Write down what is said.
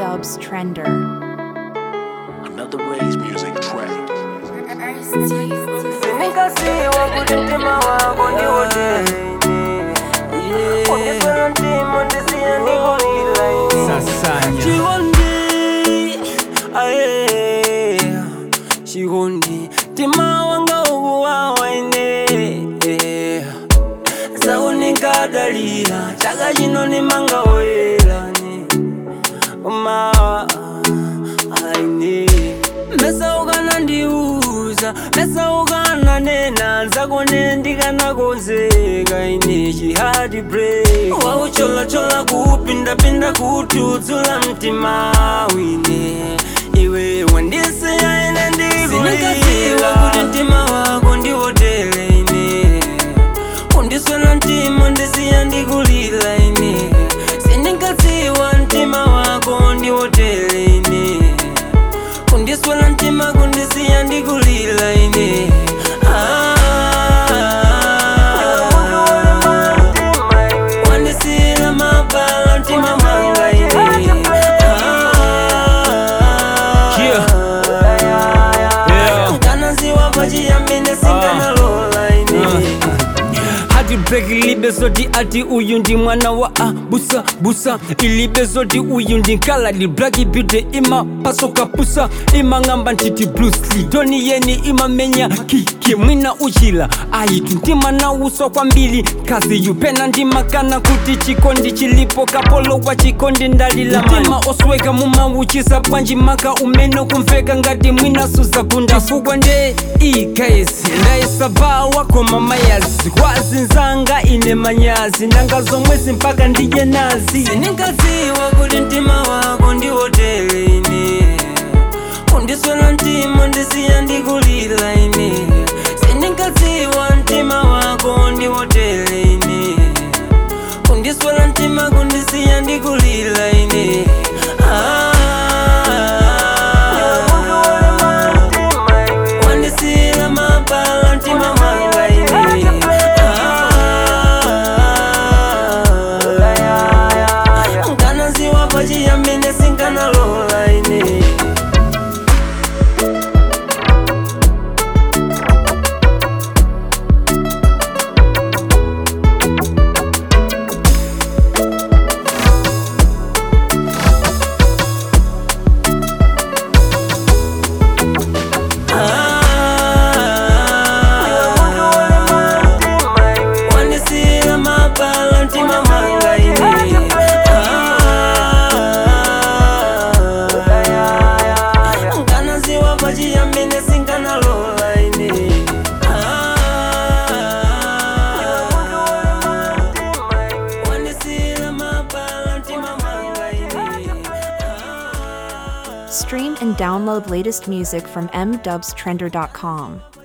Dubs Trender. Another Ray's music track. Nikasiwa kuti mtima wako ndiwotele undiswera mtima ndisiya ndikulila Sasanya. chikondi aye chikondi mtima wanga ukuwawa ine saunikadalira chaka chino nimanga oyerani mawa aine mesa ukanandiuza mesa ukananena nzakone ndikanakonzeka ine chihadi break waucholachola kupindapinda kutudzula mtima wine iwe wandisiya ine ndikuliwa kuti mtima wako ndiwotele ine undiswela mtima ndisiya ndikulila ine sindingatsiwa mtima wako ndiwotele ine kundiswela mtima kundisiya ndikulila ine wandisiyila mabala mtima mwanga ine Yeah. kanaziwa pachiyambine singanalola ine hati break ilibe zoti ati uyu ndi mwana wa abusa busa ilibe zoti uyu ndi nkaladi black beauty ima pasoka pusa imang'amba ntiti bruce lee doni yeni imamenya kiki mwina uchila ayitu ntima nauswa kwambiri kazi yupena ndimakana kuti chikondi chilipo kapolo wa chikondi ndalila mtima osweka mumauchisa bwanji maka umene kumveka ngati mwina suzagunda fukwa nde ikayesi ndayisaba wako mamayazi kwazinzanga ine manyazi nanga zomwezi mpaka ndije nazi sindingadziwa kuti mtima wako ndiwotele ine undiswela mtima ndisiya ndikulila ine sindingadziwa mtima wako ndiwotele ine undiswela mtima kundisiya ndikulila ine wandisiyila mabala mtima mwanga ine nkanaziwa pachiyambine sinkanalola ine wandisiyila mabala mtima mwanga ine nkanaziwa pachiyambine sinkanalola ine wandisiyila mabala mtima mwanga ine Stream and download latest music from mdubstrender.com.